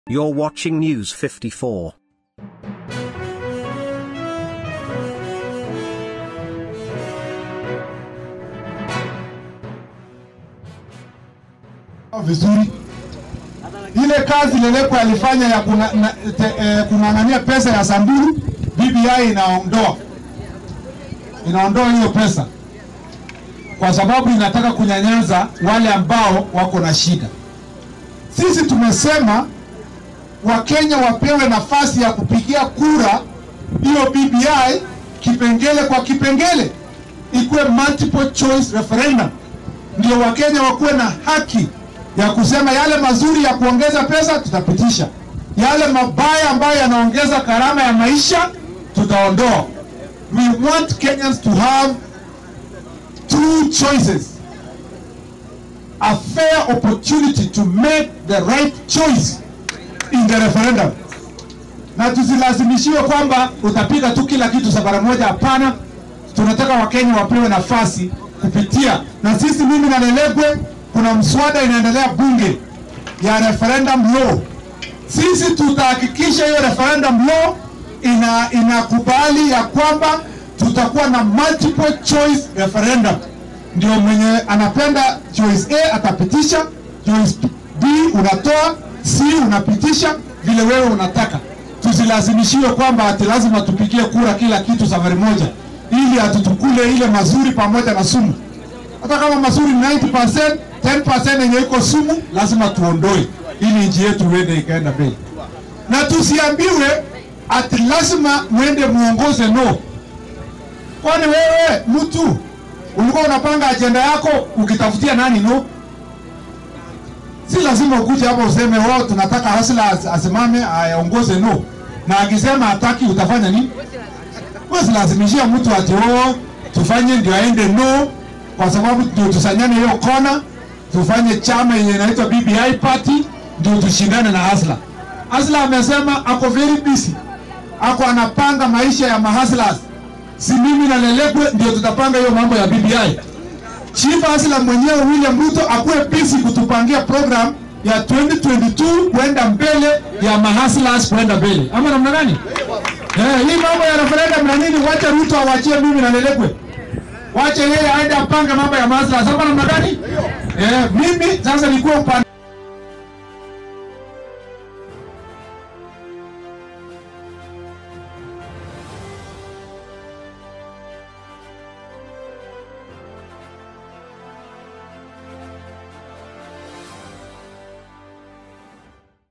You're watching News 54. vizuri ile kazi Lelekwe alifanya ya kuna- na- te- eh, kung'ang'ania pesa ya Samburu, BBI inaondoa inaondoa hiyo pesa kwa sababu inataka kunyanyaza wale ambao wako na shida. Sisi tumesema Wakenya wapewe nafasi ya kupigia kura hiyo BBI kipengele kwa kipengele, ikuwe multiple choice referendum, ndio Wakenya wakuwe na haki ya kusema yale mazuri ya kuongeza pesa tutapitisha, yale mabaya ambayo yanaongeza gharama ya maisha tutaondoa. We want Kenyans to have two choices, a fair opportunity to make the right choice in the referendum, na tusilazimishiwe kwamba utapiga tu kila kitu sabara moja. Hapana, tunataka Wakenya wapewe nafasi kupitia, na sisi, mimi na Lelegwe, kuna mswada inaendelea bunge ya referendum law. Sisi tutahakikisha hiyo referendum law ina inakubali ya kwamba tutakuwa na multiple choice referendum. Ndio mwenye anapenda choice A atapitisha, choice B unatoa, C unapitisha vile wewe unataka. Tusilazimishiwe kwamba ati lazima tupigie kura kila kitu safari moja, ili atutukule ile mazuri pamoja na sumu. Hata kama mazuri ni 90%, 10% yenye iko sumu lazima tuondoe, ili nchi yetu iende ikaenda mbele, na tusiambiwe ati lazima mwende muongoze no. Kwani wewe mtu ulikuwa unapanga ajenda yako ukitafutia nani no? Si lazima ukuje hapo useme wao tunataka Hasla as- asimame aongoze no, na akisema hataki utafanya nini? Wewe lazimishia mtu ati oh, tufanye ndio aende no, kwa sababu ndio tusanyane hiyo kona, tufanye chama yenye inaitwa BBI party ndio tushindane na Hasla. Hasla amesema ako very busy, ako anapanga maisha ya mahaslas. Si mimi na Lelekwe ndio tutapanga hiyo mambo ya BBI. Chief Hasla mwenyewe William Ruto akuwe busy kutupangia program ya 2022 kwenda mbele ya mahaslas kwenda mbele, ama namna gani? Eh, hii mambo ya referendum na nini, wacha Ruto awachie mimi na Lelekwe, wache yeye aende apange mambo ya mahaslas, ama namna gani? Eh, mimi sasa nikuwa upande